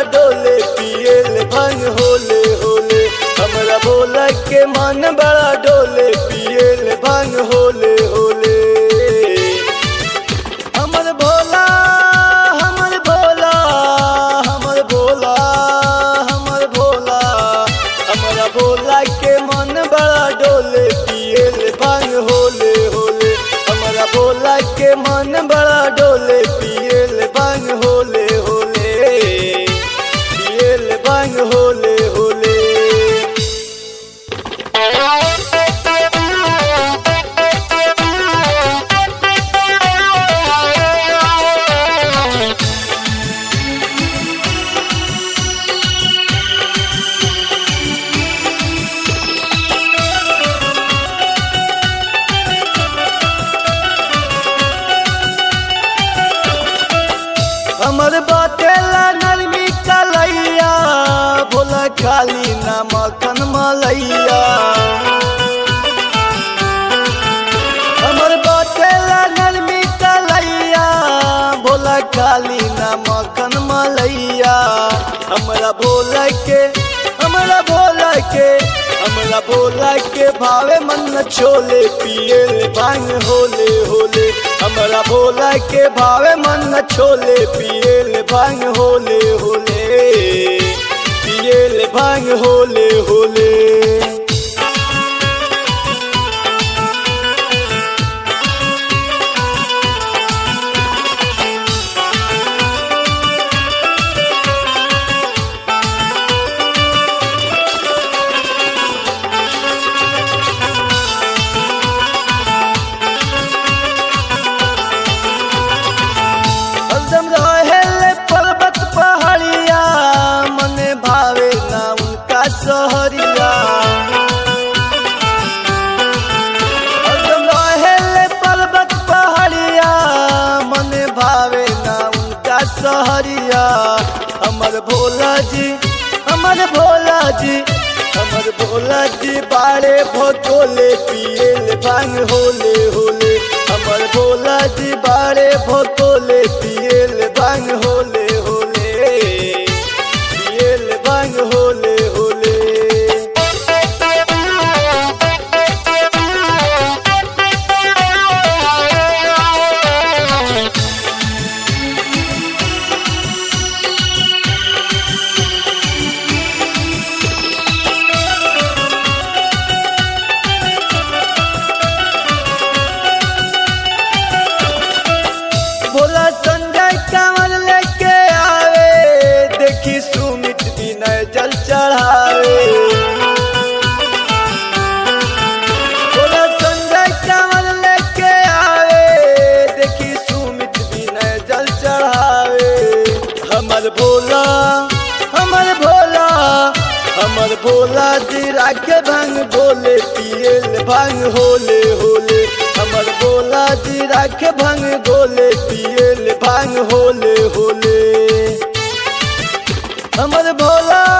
डोले पियल भंग होले होले हमरा भोला के मन बड़ा डोले पियल भंग होले होले हमर भोला हमर भोला हमर भोला हमर भोला हमरा भोला के मन बड़ा डोले पियल भंग होले होले हमरा भोला के मन बड़ा डोले पियल भंग होले होले पियल भंग होले होले हमर बाटेला नरमी कलैया भोला खाली ना मखन मलैया हमर बाटेला नरमी कलैया भोला खाली ना मखन मलैया हमरा भोला के हमरा भोला के हमरा भोला के भावे मन छोले पियल भांग होले होले हमरा भोला के भावे मन छोले पियल भांग होले होले पियल भांग होले होले हरदम रहेले पर्वत पहाड़िया मने भावे ना उनका सहरिया हरदम रहेले पर्वत पहाड़िया मने भावे ना उनका सहरिया हमर भोला जी हमर भोला जी हमर भोला जी बाड़े भोतोले पियल भांग होले होले हमर भोला जी बाड़े भोतोले पियल भांग होले होले पियल भांग होले होले भोला संजय कंवर लेके आवे देखी सुमित विनय जल चढ़ावे भोला संजय कंवर लेके आवे देखी सुमित विनय जल चढ़ावे हमर भोला हमर भोला हमर भोला जी राखे भंग बोले पियल भंग होले होले हमर भोला जी राखे भंग गोले पियल भांग होले होले हमर भोला